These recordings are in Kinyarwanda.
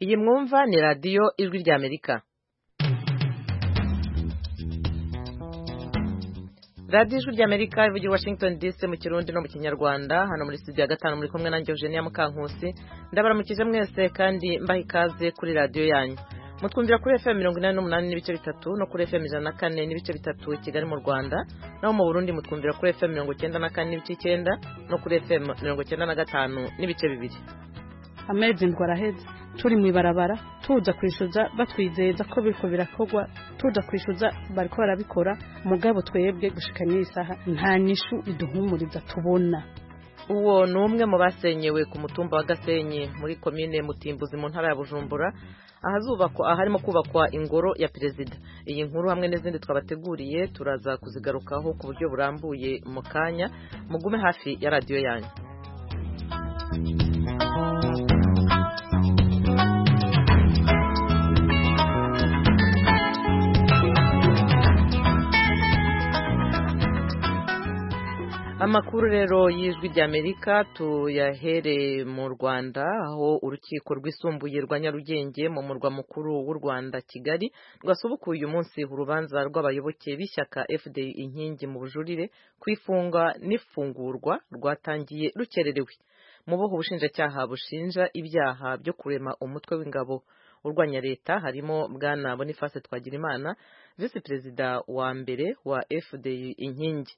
iyi mwumva ni radiyo ijwi ry'amerika radiyo ijwi ry'amerika ivugira i washington dc mu kirundi no mu kinyarwanda hano muri studio ya gatanu muri kumwe nanjye eugenia mukankusi ndabaramukije mwese kandi mbaha ikaze kuri radiyo yanyu mutwumvira kuri fm mirongo inani n'umunani n'ibice bitatu no kuri fm ijana na kane n'ibice bitatu i kigali mu rwanda naho mu burundi mutwumvira kuri fm mirongo icyenda na kane n'ibice icyenda no kuri fm mirongo icyenda na gatanu n'ibice bibiri amezi ngo araheze turi mu ibarabara tuza kwishyuza batwizeza ko biriko birakorwa tuza kwishyuza bariko barabikora mugabo twebwe gushika n'iyi saha nta nyishu iduhumuriza tubona uwo ni umwe mu basenyewe ku mutumba wa gasenyi muri komine mutimbuzi mu ntara ya bujumbura ahazubakwa aharimo kubakwa ingoro ya perezida iyi nkuru hamwe n'izindi twabateguriye turaza kuzigarukaho ku buryo burambuye mu kanya mugume hafi ya radiyo yanyu amakuru rero y'ijwi ry'amerika tuyahere mu rwanda aho urukiko rwisumbuye rwa nyarugenge mu murwa mukuru w'u rwanda kigali rwasubukuye uyu munsi urubanza rw'abayoboke b'ishyaka fda inkingi mu bujurire ku ifunga n'ifungurwa rwatangiye rukererewe mu boho ubushinjacyaha bushinja ibyaha byo kurema umutwe w'ingabo urwanya leta harimo bwana boniface twagirimana visi perezida wa mbere wa fda inkingi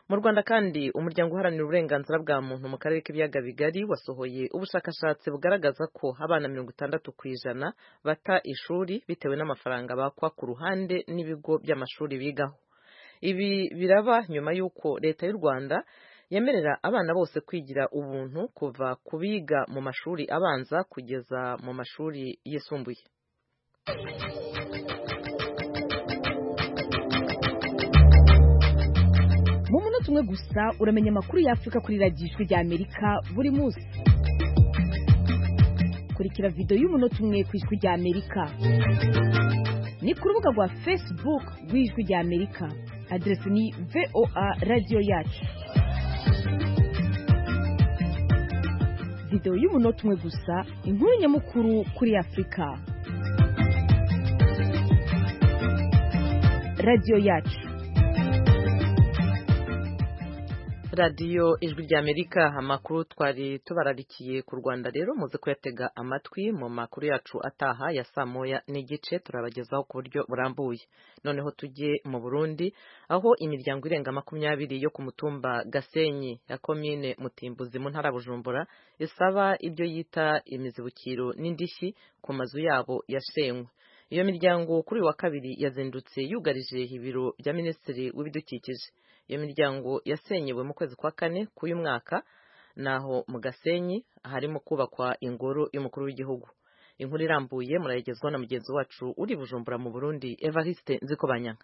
mu rwanda kandi umuryango uharanira uburenganzira bwa muntu mu karere k'ibiyaga bigari wasohoye ubushakashatsi bugaragaza ko abana mirongo itandatu ku ijana bata ishuri bitewe n'amafaranga bakwa ku ruhande n'ibigo by'amashuri bigaho ibi biraba nyuma y'uko leta y'u rwanda yemerera abana bose kwigira ubuntu kuva ku biga mu mashuri abanza kugeza mu mashuri yisumbuye mu munota umwe gusa uramenya amakuru y'afurika kuri radiyo ijwi ry'amerika buri munsi kurikira videwo y'umunota umwe ku ijwi ry'amerika ni ku rubuga rwa facebook rw'ijwi ry'amerika aderesi ni voa radiyo yacu videwo y'umunota umwe gusa inkuru nyamukuru kuri afurika radiyo yacu radiyo ijwi ry'amerika amakuru twari tubararikiye ku rwanda rero muze kuyatega amatwi mu makuru yacu ataha ya saa moya n'igice turabagezaho ku buryo burambuye noneho tujye mu burundi aho imiryango irenga makumyabiri yo ku mutumba gasenyi ya komine mutimbuzi mu ntara bujumbura isaba ibyo yita imizibukiro n'indishyi ku mazu yabo yashenywe iyo miryango kuri uyu wa kabiri yazindutse yugarije ibiro bya minisitiri w'ibidukikije iyo miryango yasenyewe mu kwezi kwa kane k'uyu mwaka naho mu gasenyi harimo kubakwa ingoro y'umukuru w'igihugu inkuru irambuye murayigezwaho na mugenzi wacu uri bujumbura mu burundi evariste nzikobanyanga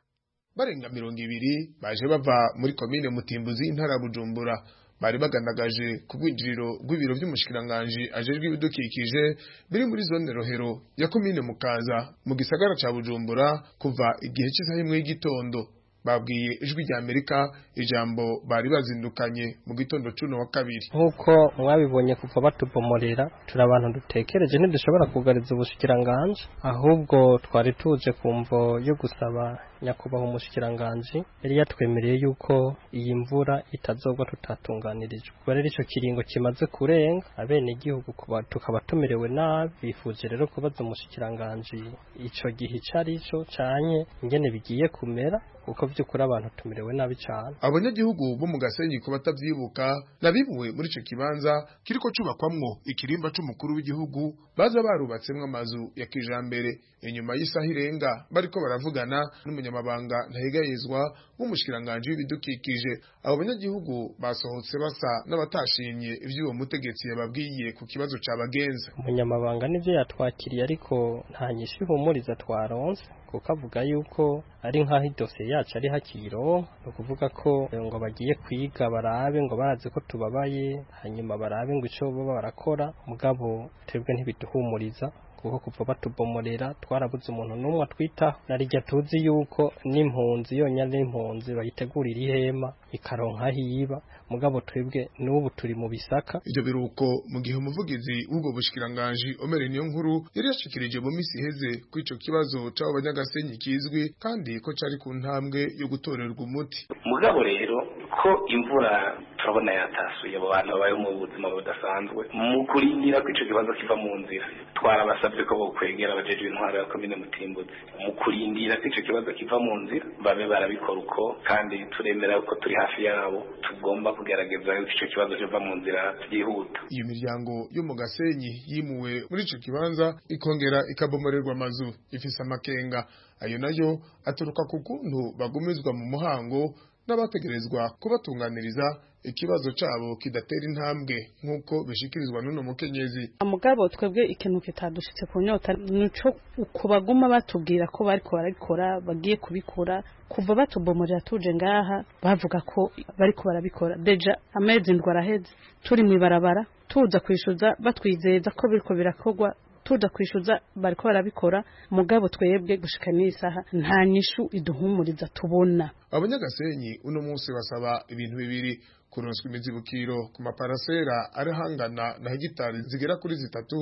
barenga mirongo ibiri baje bava muri komine mutimbuzi intara ya bujumbura bari bagandagaje ku bwinjiriro rw'ibiro by'umushikiranganji ajejwe ibidukikije biri muri zone rohero ya komine mukaza mu gisagara ca bujumbura kuva igihe cy'isaha imwe y'igitondo babwiye ijwi rya amerika ijambo bari bazindukanye mu gitondo cuno wa kabiri nk'uko mwabibonye kuva batubomorera turi abantu dutekereje ntidushobora kugariza ubushikiranganji ahubwo twari tuje ku mvo yo gusaba nyakubahwa umushikiranganji yari yatwemereye yuko iyi mvura itazogwa tutatunganirijwe kuba rero icyo kiringo kimaze kurenga abenegihugu tukaba tumerewe nabi bifuje rero kubaza umushikiranganji icyo gihe icyo ari cyo canye ingene bigiye kumera kuko by'ukuri abantu tumerewe nabi cyane abanyagihugu bo mu gasenyi ku batabyibuka nabibuwe muri icyo kibanza kiriko cyubakwamwo ikirimba cy'umukuru w'igihugu baza barubatsemwo amazu ya kijambere inyuma y'isaha irenga bariko baravugana n'umunyamabanga ntahegayezwa w'umushikiranganji w'ibidukikije abo banyagihugu basohotse basa n'abatashimye ivy'uwo mutegetsi yababwiye ku kibazo cabagenza umunyamabanga n'ivyo yatwakiriye ariko nta nyishu ihumuriza twaronse kuko avuga yuko ari nk'aho idosiye yacu ari hakiro ni ukuvuga ko ngo bagiye kwiga barabe ngo barazi ko tubabaye hanyuma barabe ngo icyo baba barakora mugabo twebwe ntibiduhumuriza kuko kuva batubomorera twarabuze umuntu n'umwe atwitaho na rya tuzi yuko n'impunzi yonyine n'impunzi bayitegurira ihema ikaronka aho iyiba mugabo twebwe n'ubu turi mu bisaka ibyo biruko mu gihe umuvugizi w'ubwo bushikiranganji omere niyo nkuru yari yashikirije mu minsi iheze ko ico kibazo c'abo banyagasenyi kizwi kandi ko cari ku ntambwe yo gutorerwa umuti mugabo rero ko imvura turabona yatasuye abo bantu babayeho mu buzima budasanzwe mu kurindira ko ico kibazo kiva mu nzira twarabasabye ko bokwegera abajeje intwaro ya komine mutimbuzi mu kurindira ko ico kibazo kiva mu nzira babe barabikora uko kandi turemera ko turi hafi yabo tugomba kugerageza ko ico kibazo kiva mu nzira byihuta iyo miryango yo mu gasenyi yimuwe muri ico kibanza ikongera ikabomorerwa amazu ifise amakenga ayo nayo aturuka ku kuntu bagumizwa mu muhango n'abategerezwa kubatunganiriza ikibazo cabo kidatera intambwe nk'uko bishikirizwa n'uno mukenyezi mugabo twebwe ikintu kitadushitse ku nyota nico uku baguma batubwira ko bariko barabikora bagiye kubikora kuva batubomorera tuje ngaha bavuga ko bariko barabikora deja amezi ndwi araheze turi mw'ibarabara tuza kwishuza batwizeza ko biriko birakogwa tuza kwishyuza bariko barabikora mugabo twebwe gushika n'isaha nta nyishu iduhumuriza tubona abanyagasenyi uno munsi basaba ibintu bibiri kuronswa imizibukiro ku maparasera arahangana na hegitari zigera kuri zitatu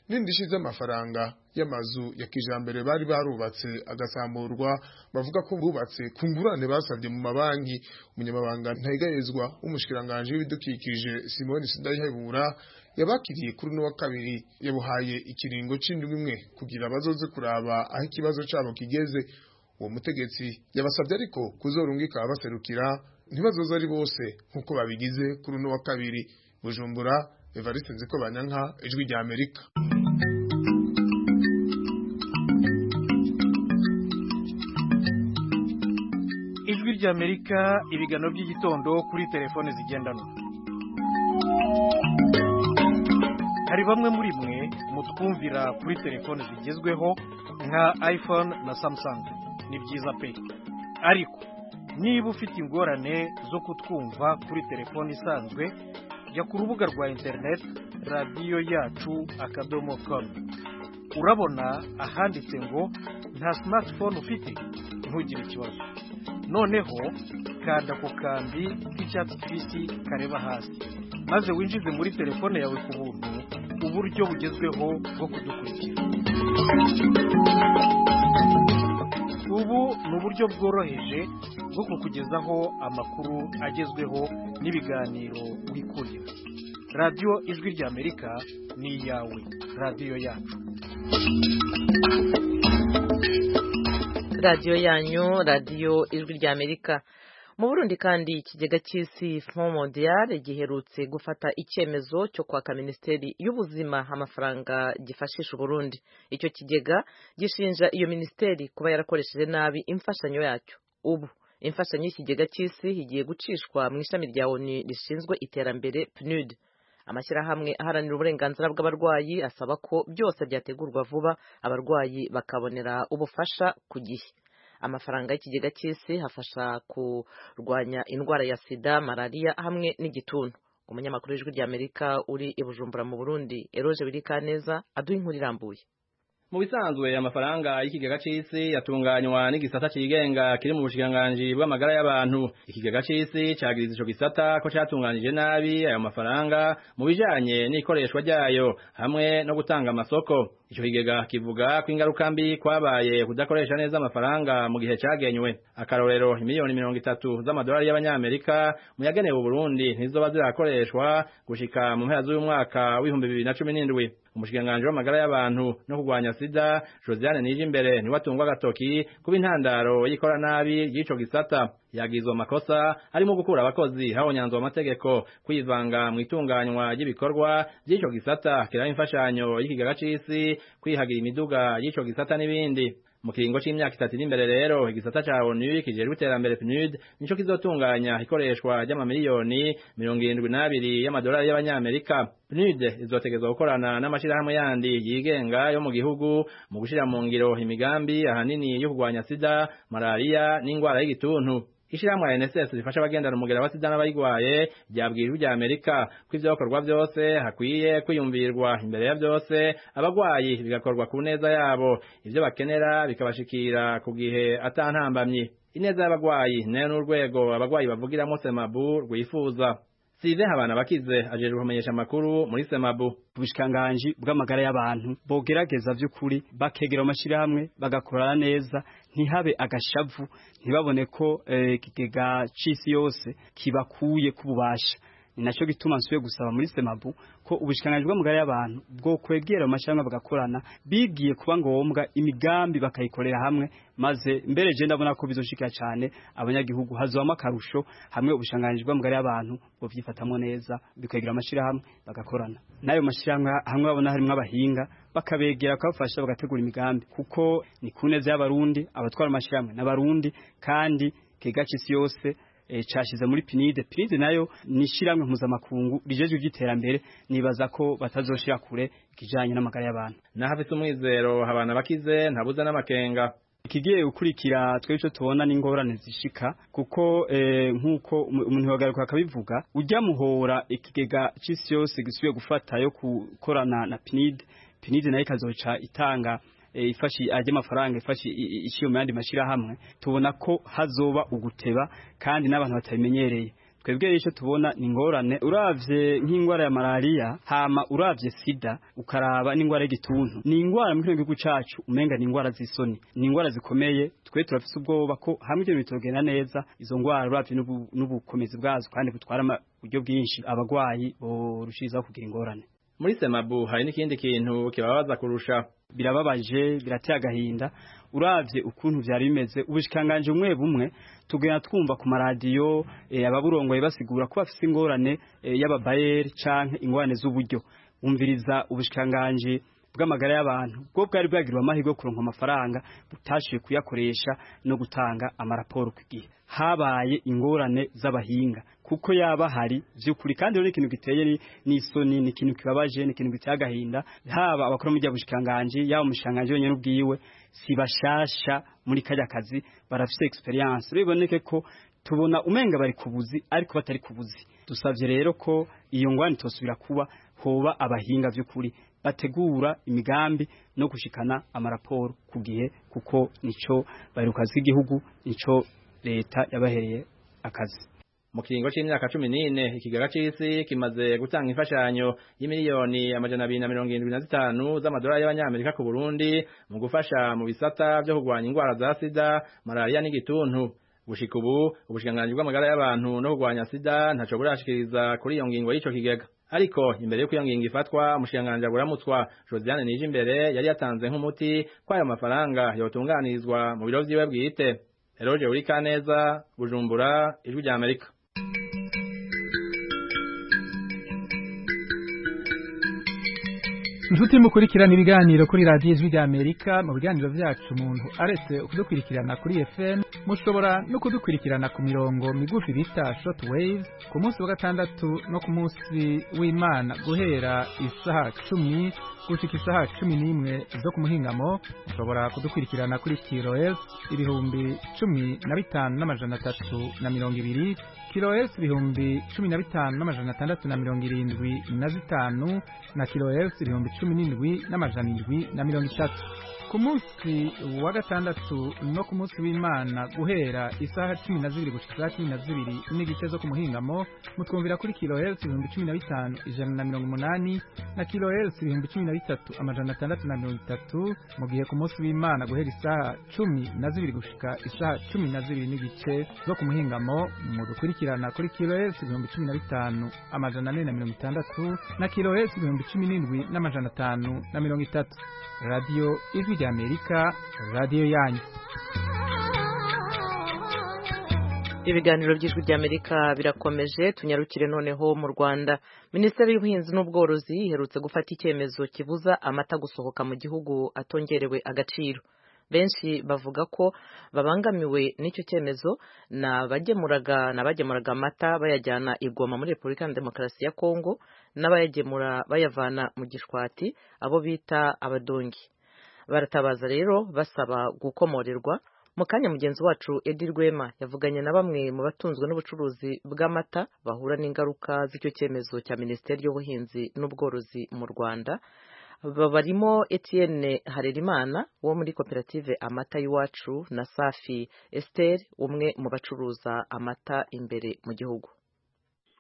n'indishi z'amafaranga y'amazu ya kijambere bari barubatse agasamurwa bavuga ko bubatse ku ngurane basabye mu mabanki umunyamabanga ntayigayezwa w'umushikiranganji w'ibidukikije simoni sidayihebura yabakiriye kuri uno wa kabiri yabuhaye ikiringo c'indwi imwe kugira bazoze kuraba aho ikibazo cabo kigeze uwo mutegetsi yabasabye ariko kuzorungika baserukira ntibazoza ari bose nk'uko babigize kuri uno wa kabiri bujumbura evariste nziko banyanka ijwi rya amerika ijwi rya amerika ibiganiro by'igitondo kuri telefone zigendanwa hari bamwe muri mwe mutwumvira kuri telefone zigezweho nka iphone na samsung ni byiza pe ariko niba ufite ingorane zo kutwumva kuri telefone isanzwe jya ku rubuga rwa interineti radiyo yacu akadomo komu urabona ahanditse ngo nta simatifone ufite ntugire ikibazo noneho kanda ku kambi k'icyatsi kibisi kareba hasi maze winjize muri telefone yawe ku buntu uburyo bugezweho bwo kudukurikira ubu ni uburyo bworoheje bwo kukugezaho amakuru agezweho n'ibiganiro wikurira radiyo ijwi rya amerika ni iyawe radiyo yacu radiyo yanyu radiyo ijwi rya amerika mu burundi kandi ikigega cy'isi fomodiyare giherutse gufata icyemezo cyo kwaka minisiteri y'ubuzima amafaranga gifashisha uburundi icyo kigega gishinja iyo minisiteri kuba yarakoresheje nabi imfashanyo yacyo ubu imfashanyo y'ikigega cy'isi igiye gucishwa mu ishami rya oni rishinzwe iterambere pnud amashyirahamwe aharanira uburenganzira bw'abarwayi asaba ko byose byategurwa vuba abarwayi bakabonera ubufasha ku gihe amafaranga y'ikigega cy'isi hafasha kurwanya indwara ya sida malariya hamwe n'igituntu umunyamakuru w'ijwi rya amerika uri i bujumbura mu burundi eroje birikaneza aduha inkuru irambuye mu bisanzwe amafaranga y'ikigega cy'isi yatunganywa n'igisata cyigenga kiri mu bushikiranganji bw'amagara y'abantu ikigega cy'isi cyagize ico gisata ko cyatunganyije nabi ayo mafaranga mu bijanye n'ikoreshwa ryayo hamwe no gutanga amasoko ico kigega kivuga ko ingaruka mbi kwabaye kudakoresha neza amafaranga mu gihe cyagenywe akarorero imiliyoni mirongo itatu z'amadolari y'abanyamerika mu yagenewe uburundi ntizoba zirakoreshwa gushika mu mpera z'uyu mwaka w'ibihumbi bibiri na cumi n'indwi umushikiranganji w'amagara y'abantu no kurwanya sida josiane nije imbere ntiwatungwa agatoki kuba intandaro y'ikoranabi ry'ico gisata yagizwe amakosa arimo gukura abakozi habonyanzwe amategeko kwivanga mu itunganywa ry'ibikorwa by'ico gisata kiraba imfashanyo y'ikigega c'isi kwihagira imiduga y'ico gisata n'ibindi mu kiringo c'imyaka itatu iri imbere rero igisata ca onu kijejwe iterambere pnud nico kizotunganya ikoreshwa ry'amamiliyoni mirongo irindwi n'abiri y'amadolari y'abanyamerika pnud izotegezwa gukorana n'amashirahamwe yandi yigenga yo mu gihugu mu gushira mu ngiro imigambi ahanini yo kurwanya sida malariya n'ingwara y'igituntu ishyirahamwe NSS rifasha abagendana umugera basida n'abayigwaye byabwirijwe ibya Amerika ko ivyakorwa byose hakwiye kwiyumvirwa imbere ya byose abagwayi bigakorwa ku neza yabo ivyo bakenera bikabashikira ku gihe atantambamye ineza y'abagwayi nayo n'urwego abagwayi bavugiramo semabu rwifuza Sive habana bakize ajejwe kumenyesha amakuru muri semabu ubushikiranganji bw'amagara y'abantu bogerageza by'ukuri bakegera amashirahamwe bagakorana neza ntihabe agashavu ntibabone ko eh, ikigega c'isi yose kibakuye ku bubasha ni nacyo gituma nsuye gusaba muri semabu ko ubushikiranganji bw'amagara y'abantu bwo kwegera amashirahamwe bagakorana bigiye kuba ngombwa imigambi bakayikorera hamwe maze mbere je ndabona ko bizoshika cyane abanyagihugu hazwamo akarusho hamwe ubushikiranganji bw'amagara y'abantu ngo byifatamwo neza bikwegera amashirahamwe bagakorana n'ayo mashirahamwe hamwe babona harimo abahinga bakabegera bakabafasha bagategura imigambi kuko ni ku neza y'abarundi abatwara amashirahamwe n'abarundi kandi kiga cy'isi yose e, cashize muri pinide pinide nayo nishiramwe mpuzamakungu rijeje iby'iterambere nibaza ko batazoshira kure ikijanye n'amagara y'abantu n'ahafite umwizero habana bakize ntabuza n'amakenga ikigiye gukurikira twebwe icyo tubona n'ingorane zishika kuko eh, nk'uko umu- umuntu wagaruka akabivuga ujya muhora ikigega cy'isi yose gisubiye gufata yo gukorana na pinide pinide nayo ikazoca itanga eh, ifashi ajya amafaranga ifashi i- i- ishyira mu yandi mashyirahamwe tubona ko hazoba uguteba kandi n'abantu batabimenyereye twebwe rero icyo tubona ni ingorane uravye nk'indwara ya malariya hama uravye sida ukaraba n'indwara y'igituntu ni indwara mu kino gihugu cacu umenga ni indwara z'isoni ni indwara zikomeye twe turafise ubwoba ko hamwe ibyo bintu bitogenda neza izo ndwara uravye n'ubu- n'ubukomezi bwazo kandi butwara ama- uburyo bwinshi abagwayi borushirizaho kugira ingorane muri semabu hari n'ikindi kintu kibabaza kurusha birababaje birateye agahinda uravye ukuntu byari bimeze ubushikanganje umwe bumwe tugenda twumva ku maradiyo eh, ababurongoye basigura ko bafise ingorane eh, y'ababayeri canke ingorane z'uburyo wumviriza ubushikanganje bw'amagara y'abantu bwo bwari bwagiriwe amahirwe yo kuronka amafaranga butashoboye kuyakoresha no gutanga amaraporo ku gihe habaye ingorane z'abahinga kuko yaba hari by'ukuri kandi rero ni ikintu giteye ni- n'isoni ni ikintu kibabaje ni ikintu giteye agahinda haba abakora mu by'abushikanganji yaba umushikanganji wenyine ubwiwe si bashasha muri kajya kazi barafite experience rero biboneke ko tubona umenga bari kubuzi ariko batari kubuzi dusabye rero ko iyo ngwani tosubira kuba hoba abahinga by'ukuri bategura imigambi no gushikana amaraporo ku gihe kuko nico baherukazi igihugu nico leta yabahereye akazi mu kiringo c'imyaka cumi n'ine ikigega c'isi kimaze gutanga imfashanyo y'imiliyoni amajana abiri na mirongo irindwi na zitanu z'amadolari y'abanyamerika ku burundi mu gufasha mu bisata vyo kurwanya ingwara za sida malariya n'igituntu gushika ubu ubushikiranganji bw'amagara y'abantu no kurwanya sida ntaco burashikiriza kuri iyo ngingo y'ico kigega ariko imbere y'uko iyo ngingo ifatwa umushikiranganji aguramutswa josiane nije imbere yari yatanze nk'umuti ko ayo mafaranga yotunganirizwa mu biro vyiwe bwite eroge uri kaneza bujumbura ijwi rya amerika inshuti mukurikirana ibiganiro kuri radiyo ijwi rya amerika mu biganiro byacu umuntu aretse kudukurikirana kuri fm mushobora no kudukurikirana ku mirongo migufi bita short wave ku munsi wa gatandatu no ku munsi w'imana guhera isaha cumi gushika isaha cumi n'imwe zo ku muhingamo mushobora kudukurikirana kuri kiros ibihumbi cumi na bitanu n'amajana atatu na mirongo ibiri kiros ibihumbi cumi na bitanu n'amajana atandatu na mirongo irindwi na zitanu na kilohertz ibihumbi cumi n'indwi n'amajana indwi na mirongo itatu ku munsi wa gatandatu no ku munsi w'imana guhera isaha cumi na zibiri gushika isaha cumi na zibiri n'igice zo ku muhingamo mutwumvira kuri kilohertz ibihumbi cumi na bitanu ijana na mirongo umunani na kilohertz ibihumbi cumi na bitatu amajana atandatu na mirongo itatu mu gihe ku munsi w'imana guhera isaha cumi na zibiri gushika isaha cumi na zibiri n'igice zo ku muhingamo mudukurikirana kuri kilohertz ibihumbi cumi na bitanu amajana ane na mirongo itandatu na kilohertz ibihumbi cumi n'indwi n'amajana atanu na mirongo itatu radiyo ijwi rya amerika radiyo yanyu ibiganiro by'ijwi ry'amerika birakomeje tunyarukire noneho mu rwanda minisiteri y'ubuhinzi n'ubworozi iherutse gufata icyemezo kibuza amata gusohoka mu gihugu atongerewe agaciro benshi bavuga ko babangamiwe n'icyo cyemezo ni abagemuraga ni abagemuraga amata bayajyana i Goma muri repubulika ya demokarasi ya kongo n'abayagemura bayavana mu gishwati abo bita abadongi baratabaza rero basaba gukomorerwa mu kanya mugenzi wacu edi rwema yavuganye na bamwe mu batunzwe n'ubucuruzi bw'amata bahura n'ingaruka z'icyo cyemezo cya minisiteri y'ubuhinzi n'ubworozi mu rwanda barimo etienne harerimana wo muri koperative amata y'iwacu na safi esiteri umwe mu bacuruza amata imbere mu gihugu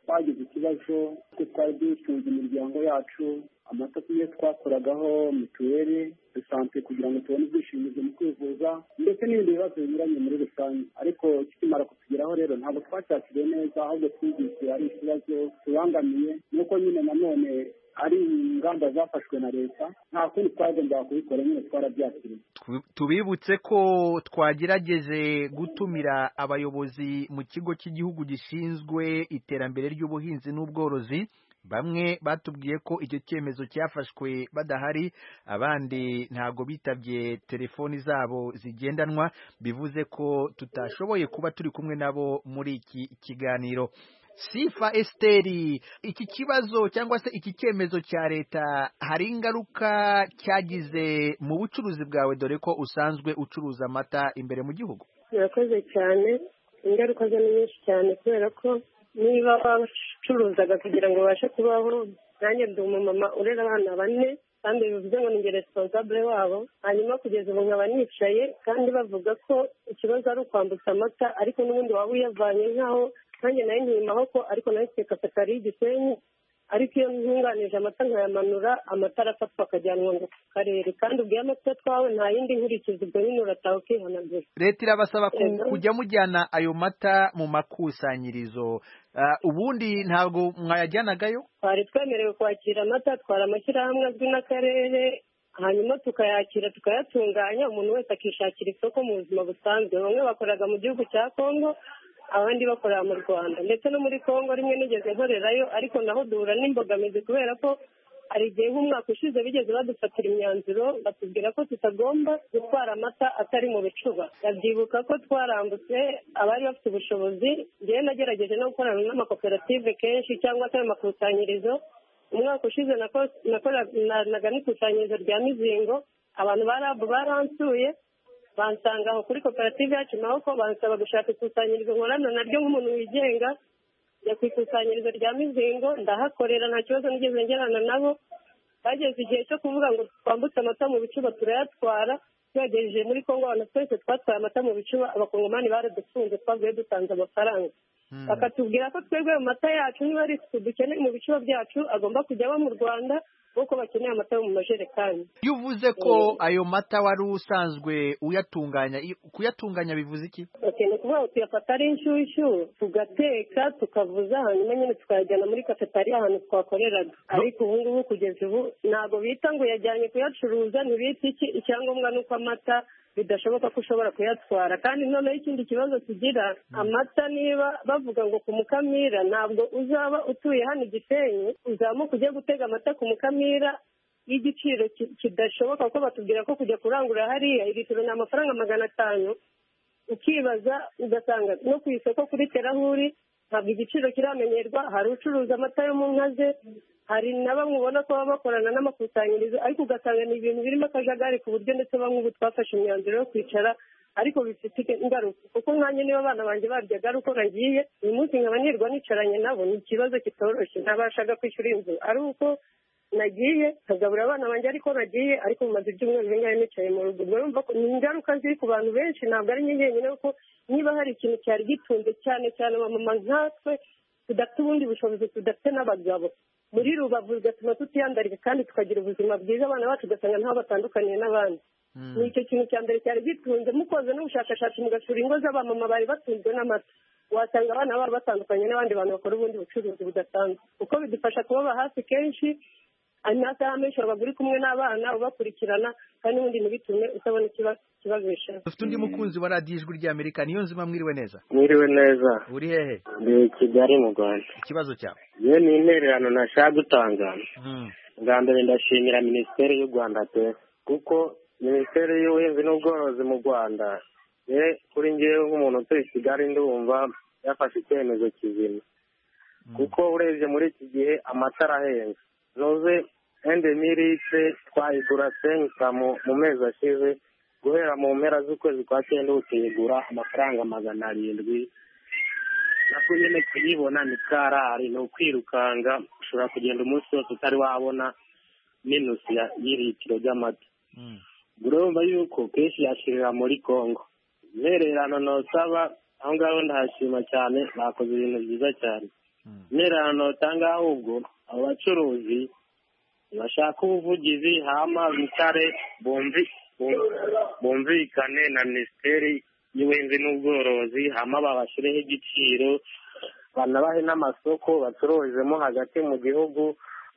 twagize ikibazo kuko twari dutunze imiryango yacu amata tugiye twakoragaho mituweli dusante kugira ngo tubone ubwishingizi mu kwivuza ndetse n'ibindi bibazo binyuranye muri rusange ariko ikimara kutugeraho rero ntabwo twashakiriye neza ahubwo twumvise ari ikibazo tubangamiye nuko nyine nanone ari ingamba zafashwe na leta nta kundi twagombaga kubikora nyine twarabyakiriye tubibutse ko twagerageje gutumira abayobozi mu kigo cy'igihugu gishinzwe iterambere ry'ubuhinzi n'ubworozi bamwe batubwiye ko icyo cyemezo cyafashwe badahari abandi ntabwo bitabye telefoni zabo zigendanwa bivuze ko tutashoboye kuba turi kumwe nabo muri iki kiganiro sifa esiteri iki kibazo cyangwa se iki cyemezo cya leta hari ingaruka cyagize mu bucuruzi bwawe dore ko usanzwe ucuruza amata imbere mu gihugu birakoze cyane ingaruka zo ni nyinshi cyane kubera ko niba wacuruzaga kugira ngo ubashe kubaho nanjye ndi umumama urera abana bane kandi bivuze ngo ni responsable wabo hanyuma kugeza ubu nkaba nicaye kandi bavuga ko ikibazo ari ukwambutsa amata ariko n'ubundi waba uyavanye nk'aho nanjye nayo ntiyimaho ko ariko nayo nseka sakariye igisenyi ariko iyo ntunganije amata nkayamanura amata arafatwa akajyanwa mu karere kandi ubwiye amata twawe nta yindi nkurikizi ubwo nyine urataha ukihanagura leta irabasaba kujya mujyana ayo mata mu makusanyirizo ubundi ntabwo mwayajyanagayo twari twemerewe kwakira amata twari amashyirahamwe azwi n'akarere hanyuma tukayakira tukayatunganya umuntu wese akishakira isoko mu buzima busanzwe bamwe bakoraga mu gihugu cya kongo abandi bakorera mu rwanda ndetse no muri congo rimwe nigeze nkorerayo ariko naho duhura n'imbogamizi kubera ko hari igihe nk'umwaka ushize bigeze badufatira imyanzuro batubwira ko tutagomba gutwara amata atari mu bicuba ndabyibuka ko twarambutse abari bafite ubushobozi ngewe nagerageje no gukorana n'amakoperative kenshi cyangwa se ayo makusanyirizo umwaka ushize nakoranaga n'ikusanyirizo rya mizingo abantu ba rabu baransuye bansanga aho kuri koperative yacu naho ko bansaba gushaka ikusanyirizo nkorana naryo nk'umuntu wigenga njya ku ikusanyirizo rya mizingo ndahakorera nta kibazo nigeze ngerana nabo bageze igihe cyo kuvuga ngo twambutse amata mu bicuba turayatwara tuyagejeje muri kongo abantu twese twatwaye amata mu bicuba abakongomani baradufunze twavuye dutanze amafaranga bakatubwira ko twebwe mu mata yacu niba ari isuku dukeneye mu bicuba byacu agomba kujya aba mu rwanda kuko bakeneye amata yo mu majerekani iyo uvuze ko ayo mata wari usanzwe uyatunganya kuyatunganya bivuze iki ni ukuvuga ngo tuyafata ari inshyushyu tugateka tukavuza hanyuma nyine tukayajyana muri kafetariya ahantu twakoreraga ariko ubu ngubu kugeza ubu ntabwo bita ngo yajyanye kuyacuruza ntibita iki icyangombwa ni uko amata bidashoboka ko ushobora kuyatwara kandi noneho ikindi kibazo tugira amata niba bavuga ngo ku mukamira ntabwo uzaba utuye hano igisenyi uzamuka ujye gutega amata ku mukamira y'igiciro kidashoboka kuko batubwira ko kujya kurangura hariya litiro ni amafaranga magana atanu ukibaza ugasanga no ku isoko kuri terahuri ntabwo igiciro kiramenyerwa hari ucuruza amata yo mu nka ze hari na bamwe ubona ko baba bakorana n'amakusanyirizo ariko ugasanga ni ibintu birimo akajagari ku buryo ndetse bamwe ubu twafashe imyanzuro yo kwicara ariko bifite ingaruka kuko nkanjye niba abana banjye baryaga ari uko nagiye uyu munsi nkaba nirwa nicaranye nabo ni ikibazo kitoroshye ntabashaga kwishyura inzu ari uko nagiye nkagabura abana banjye ariko nagiye ariko mumaze ibyumweru bingahe nicaye mu rugo urumva ko ni ingaruka ziri ku bantu benshi ntabwo ari njye njyenyine kuko niba hari ikintu cyari gitunze cyane cyane abamama nkatwe tudafite ubundi bushobozi tudafite n'abagabo muri rubavu bigatuma tutiyandarika kandi tukagira ubuzima bwiza abana bacu ugasanga ntaho batandukaniye n'abandi ni icyo kintu cya mbere cyari gitunze mukoze n'ubushakashatsi mugashura ingo z'abamama bari batunzwe n'amata wasanga abana babo batandukanye n'abandi bantu bakora ubundi bucuruzi budasanzwe kuko bidufasha kubaba hafi kenshi amasaha menshi waba uri kumwe n'abana ubakurikirana kandi n'ubundi ntibitume utabona ikibabesha dufite undi mukunzi wa radiyo ijwi ry'amerika niyo nzima mwiriwe neza mwiriwe neza uri hehe ndi kigali mu rwanda ikibazo cyawe yewe ni intererano nashaka gutanga bwa mbere ndashimira minisiteri y'u rwanda pe kuko minisiteri y'ubuhinzi n'ubworozi mu rwanda ye kuri ngewe nk'umuntu utuye kigali ndumva yafashe icyemezo kizima kuko urebye muri iki gihe amata arahenze noze ende mirise twayigura senkitamu mu mezi ashize guhera mu mpera z'ukwezi kwa cyenda ubu tuyigura amafaranga magana arindwi nako nyine kuyibona ni karari ni ukwirukanga ushobora kugenda umunsi wose utari wabona minusi ya- y'ilitiro ry'amata urumva yuko kenshi yashirira muri congo intererano ntusaba aho ngaho ndahashima cyane bakoze ibintu byiza cyane intererano ntutanga ahubwo abo bacuruzi bashaka ubuvugizi hama bitare bumvi- bum- bumvikane na minisiteri y'ubuhinzi n'ubworozi hama babashireho igiciro banabahe n'amasoko bacururizemo hagati mu gihugu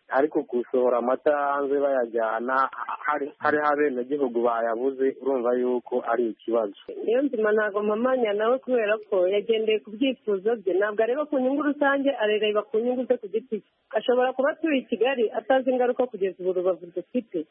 ariko gusohora amata hanze bayajyana hari hari abenegihugu bayabuze urumva yuko ari ikibazo niyo nzima ntabwo mpamanya nawe kubera ko yagendeye ku byifuzo bye ntabwo areba ku nyungu rusange arareba ku nyungu ze ku giti cye ashobora kuba atuye i kigali atazi ingaruka kugeza ubu rubavu dufite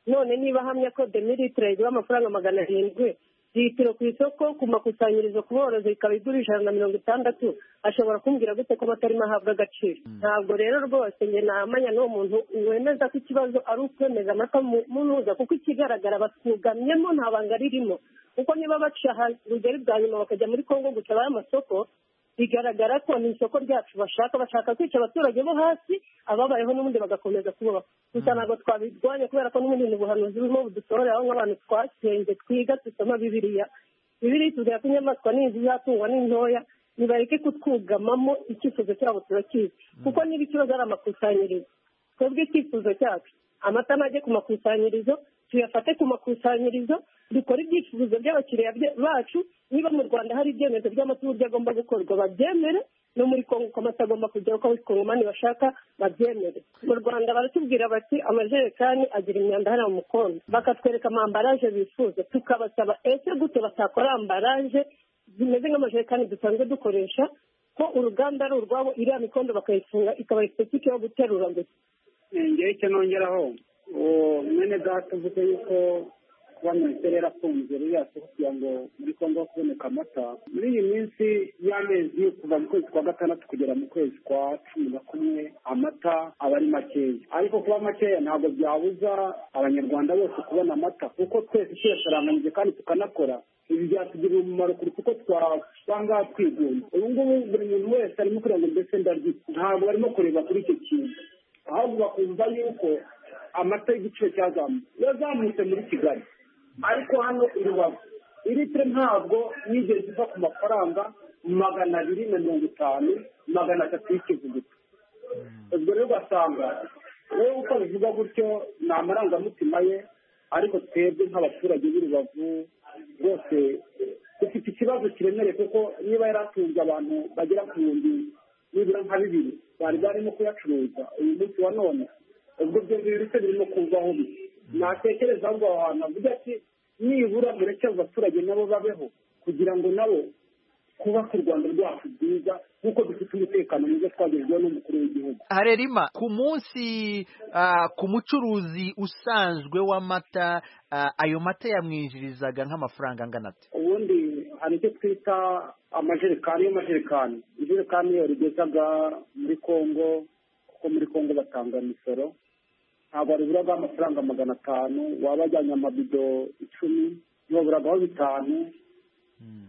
none niba ahamya ko demilitire igura amafaranga magana arindwi litiro ku isoko ku makusanyirizo ku borozi ikaba igurisha ijana na mirongo itandatu ashobora kumbwira gute ko amatarimo ahabwa agaciro ntabwo rero rwose njye namanya n'uwo muntu wemeza ko ikibazo ari ukwemeza amata mu- mu ntuza kuko ikigaragara basugamyemo nta banga ririmo kuko niba baca aha- rugari bwa nyuma bakajya muri kongo guca abaye amasoko bigaragara ko ni isoko ryacu bashaka bashaka kwica abaturage bo hasi ababayeho n'ubundi bagakomeza kubaho gusa ntabwo twabirwanya kubera ko n'ubundi ni ubuhanuzi burimo budusohoreraho nk'abantu twasenge twiga dusoma bibiriya bibiriya tubwira ko inyamaswa n'inzu izatungwa n'intoya nibareke kutwugamamo icyifuzo cyabo turakizi kuko niba ikibazo ari amakusanyirizo twebwe icyifuzo cyacu amata najye ku makusanyirizo tuyafate ku makusanyirizo dukore ibyifuzo by'abakiriya bya- bacu niba mu rwanda hari ibyemezo by'amata uburyo agomba gukorwa babyemere no muri kongo uko amata agomba kujya uko abakongomani bashaka babyemere mu rwanda baratubwira bati amajerekani agira imyanda hariya mu mukondo bakatwereka amambaraje bifuza tukabasaba ese gute batakora ambaraje zimeze nk'amajerekani dusanzwe dukoresha ko uruganda ari urwabo iriya mikondo bakayifunga ikaba sipesifike yo guterura gusa ngewe icyo nongeraho uwo mwene data uvuze yuko kuba minisiteri yarafunze ririya soko kugira ngo muri kongo ho kuboneka amata muri iyi minsi y'amezi kuva mu kwezi kwa gatandatu kugera mu kwezi kwa cumi na kumwe amata aba ari makeya ariko kuba makeya ntabwo byabuza abanyarwanda bose kubona amata kuko twese tuyasharanganyije kandi tukanakora ibi byatugirira umumaro kuruta uko twasanga twigunze ubu ngubu buri muntu wese arimo kugira ngo mbese ndaryica ntabwo barimo kureba kuri icyo kintu ahubwo bakumva yuko amata y'igiciro cyazamutse yazamutse muri kigali ariko hano i rubavu ilitiro ntabwo yigeze iva ku mafaranga magana abiri na mirongo itanu magana atatu y'ikivuguto ubwo rero ugasanga wowe uko bivuga gutyo ni amarangamutima ye ariko twebwe nk'abaturage b'i rubavu rwose dufite ikibazo kiremereye kuko niba yari atunze abantu bagera ku bihumbi nibura nka bibiri bari barimo kuyacuruza uyu munsi wa none ubwo ibyo bintu se birimo kuvaho bi natekereza ahubwo aho hantu avuga ati nibura mureke abo baturage nabo babeho kugira ngo nabo twubake u rwanda rwacu rwiza nk'uko dufite umutekano mwiza twagezweho n'umukuru w'igihugu harerima ku munsi ah, ku mucuruzi usanzwe w'amata ah, ayo mata yamwinjirizaga nk'amafaranga angana ate ubundi hari icyo twita amajerekani y'amajerekani ijerekani iyo rigezaga muri kongo kuko muri kongo batanga imisoro ntabwo waruburaga amafaranga magana atanu waba wajyanye amabido icumi ntiwaburagaho bitanu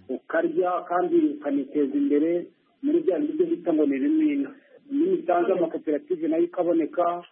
ukarya kandi ukaniteza imbere muri bya bindi byo bita ngo ni bimina iyo ubitanze amakoperative nayo ikaboneka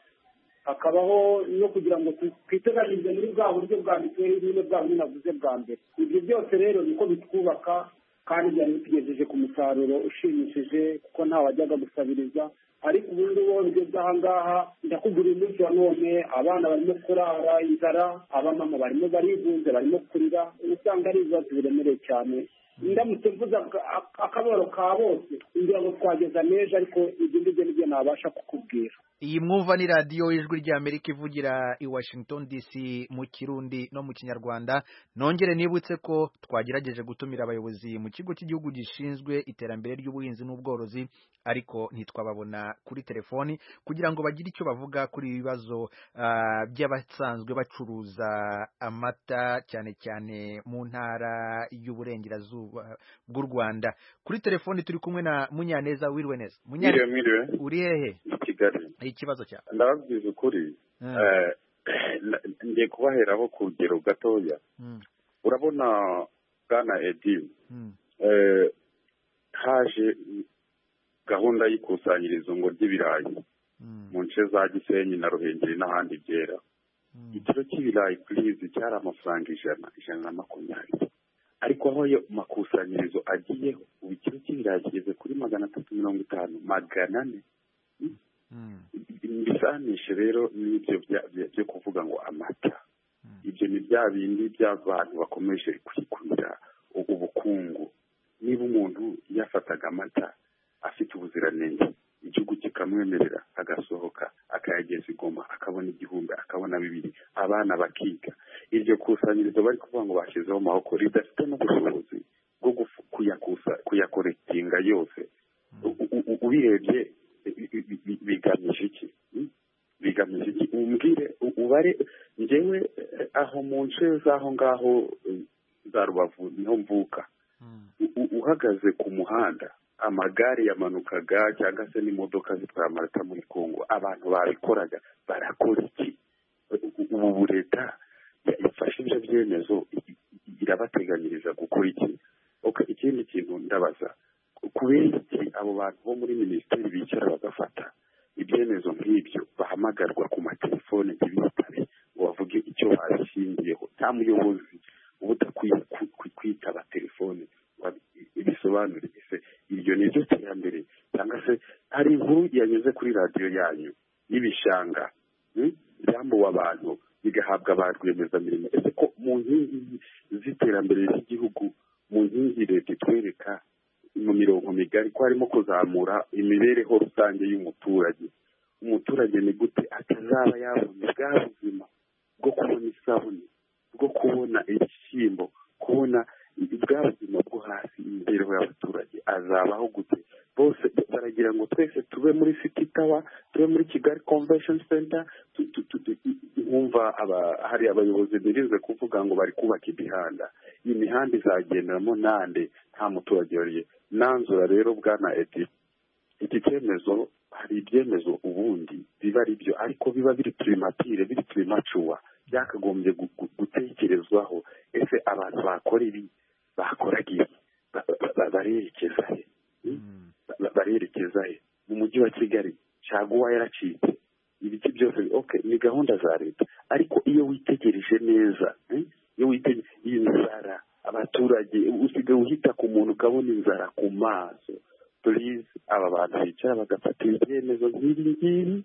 hakabaho no kugira ngo tu- twiteganyirize muri bwa buryo bwa mituweli nyine bwa buryo navuze bwa mbere ibyo byose rero niko bitwubaka kandi byari bitugejeje ku musaruro ushimishije kuko nta wajyaga gusabiriza ariko ubundi wongeze bw'ahangaha ndakugurira umunsi wa none abana barimo kurara inzara abamama barimo barigunze barimo kurira uba usanga ari ibibazo biremereye cyane ndamutse mvuze aka- aka- akababaro ka bose ngira ngo twageza n'ejo ariko ibyo ngibyo nibyo nabasha kukubwira iyi mwumva ni radiyo y'ijwi ry'amerika ivugira i washington dc mu kirundi no mu kinyarwanda nongere nibutse ko twagerageje gutumira abayobozi mu kigo cy'igihugu gishinzwe iterambere ry'ubuhinzi n'ubworozi ariko ntitwababona kuri telefoni kugira ngo bagire icyo bavuga kuri ibi bibazo ah, by'abasanzwe bacuruza amata cyane cyane mu ntara y'uburengerazuba bw'u rwanda kuri telefoni turi kumwe na munyaneza wirwe neza Mwiriwe, mwiriwe. uri hehe i kigali ikibazo cyawe ndababwiza ukuri Mm. eh, ngiye kubaheraho ku rugero gatoya urabona bwana edi haje gahunda y'ikusanyirizo ngo ry'ibirayi mu nce za gisenyi na ruhengeri n'ahandi byera igiciro cy'ibirayi purizi cyari amafaranga ijana ijana na makumyabiri ariko aho ayo makusanyirizo agiyeho ubu igiciro cy'ibirayi kigeze kuri magana atatu mirongo itanu magana ane ibisanishe rero n'ibyo byo kuvuga ngo amata ibyo ni bya bindi by'abantu bakomeje kwikurira ubukungu niba umuntu yafataga amata afite ubuziranenge igihugu kikamwemerera agasohoka akayageza igoma akabona igihumbi akabona bibiri abana bakiga iryo kusanyirizo bari kuvuga ngo bashyizeho amaboko ridafite n'ubushobozi bwo kuyakoretinga yose ubirebye bigamije iki bigamije iki umbwire ubare ngewe aho mu nce z'aho ngaho za rubavu niho mvuka uhagaze ku muhanda amagare yamanukaga cyangwa se n'imodoka zitwara amarata muri kongo abantu babikoraga barakora iki ubu leta yafashe ibyo byemezo irabateganyiriza gukora iki ikindi kintu ndabaza kubera iki abo bantu bo muri minisiteri bicara bagafata ibyemezo nk'ibyo bahamagarwa ku matelefone ntibitabe ngo bavuge icyo babishingiyeho nta muyobozi uba udakwiye kwitaba telefone bisobanure ese iryo ni ryo terambere cyangwa se hari inkuru yanyuze kuri radiyo yanyu y'ibishanga byambuwe abantu bigahabwa ba rwiyemezamirimo ese ko mu nkingi z'iterambere ry'igihugu mu nkingi leta itwereka mu mirongo migari ko harimo kuzamura imibereho rusange y'umuturage umuturage ni gute atazaba yabona bwa buzima bwo kubona isabune bwo kubona ibishyimbo kubona bwa buzima bwo hasi imibereho y'abaturage azabaho gute bose baragira ngo twese tube muri city tower tube muri kigali convention center wumva hari abayobozi birinze kuvuga ngo bari kubaka imihanda iyi mihanda izagenderamo nande nta muturage wariye nanzura rero bwana eti iki cyemezo hari ibyemezo ubundi biba ari byo ariko biba biri turimatire biri turimacuwa byakagombye gutekerezwaho ese abantu bakora ibi bakoraga ibi barerekeza he barerekeza he mu mujyi wa kigali caguwa yaracitse ibiti byose oke ni gahunda za leta ariko iyo witegereje neza iyo witegereje iyi nzara abaturage usigaye uhita ku muntu ukabona inzara ku maso turizi aba bantu bicara bagafata ibyemezo nk'ibi ngibi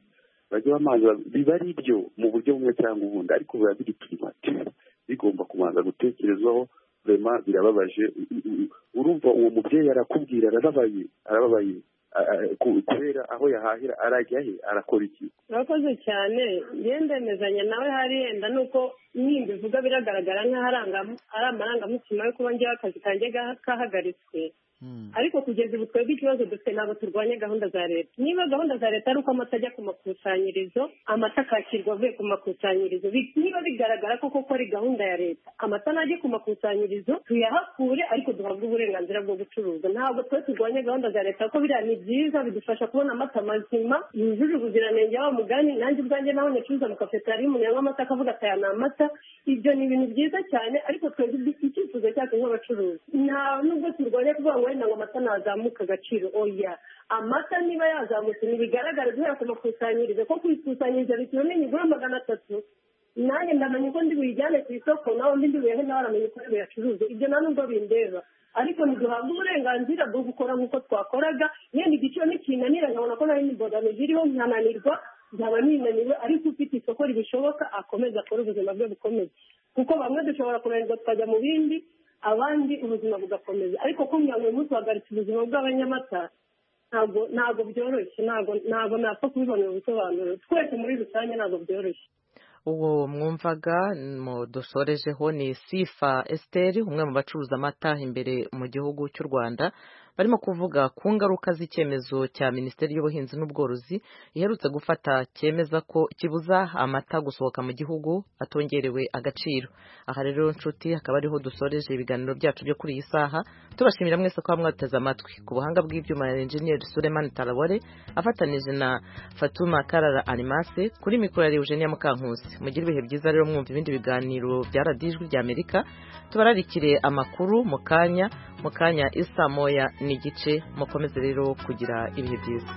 bajya bamaza biba ari byo mu buryo bumwe cyangwa ubundi ariko biba biri primatire bigomba kubanza gutekerezwaho rema birababaje urumva uwo mubyeyi arakubwira arababaye arababaye kubera aho yahahira arajya he arakora iki urakoze cyane ndemezanya nawe hari yenda nuko nimba ivuga biragaragara nk'aho ari amarangamutima yo kuba ngewe akazi kanjye kahagaritswe ariko kugeza ubu twebwe ikibazo dufite ntabwo turwanya gahunda za leta niba gahunda za leta ari uko amata ajya ku makusanyirizo amata akakirwa avuye ku makusanyirizo niba bigaragara ko koko ari gahunda ya leta amata najye ku makusanyirizo tuyahakure ariko duhabwe uburenganzira bwo gucuruza ntabwo twe turwanya gahunda za leta kuko biriya ni byiza bidufasha kubona amata mazima yujuje ubuziranenge wa mugani nanjye ubwanjye naho nicuruza mu kafetari umuntu yanywa amata akavuga ati aya ni amata ibyo ni ibintu byiza cyane ariko twebwe icyifuzo cyacu nk'abacuruzi nta nubwo turwanya kuvuga ngo wenda ngo amata ntazamuka agaciro oya amata niba yazamutse ntibigaragara guhera ku makusanyirizo ko ku ikusanyirizo bituma umenya igura magana atatu nanjye ndamenya uko ndi buyijyane ku isoko nawe undi ndibuyeho nawe aramenya uko buyacuruza ibyo nta nubwo bindeba ariko ntiduhabwe uburenganzira bwo gukora nk'uko twakoraga yenda igiciro nikinanira nkabona ko nawe n'imbogamizi iriho nkananirwa nzaba ninaniwe ariko ufite isoko ribishoboka akomeza akore ubuzima bwe bukomeze kuko bamwe dushobora kunanirwa tukajya mu bindi abandi ubuzima bugakomeza ariko kugira ngo uyu munsi uhagaritse ubuzima bw'abanyamata ntabwo ntabwo byoroshye ntabwo napfa kubibonera ubusobanuro twese muri rusange ntabwo byoroshye uwo mwumvaga dusorejeho ni sifa esiteri umwe mu bacuruza amata imbere mu gihugu cy'u rwanda barimo kuvuga ku ngaruka z'icyemezo cya minisiteri y'ubuhinzi n'ubworozi iherutse gufata cyemeza ko kibuza amata gusohoka mu gihugu atongerewe agaciro aha rero nshuti hakaba ariho dusoreje ibiganiro byacu byo kuri iyi saha tubashimira mwese ko mwateze amatwi ku buhanga bw'ibyuma ya enjeniyeri sulemani tarabore afatanije na fatuma karara arimase kuri mikoro ya eugenia mukankusi mugire ibihe byiza rero mwumva ibindi biganiro bya radiyo ijwi rya amerika tubararikire amakuru mu kanya mu kanya isa moya n'igice mukomeze rero kugira ibihe byiza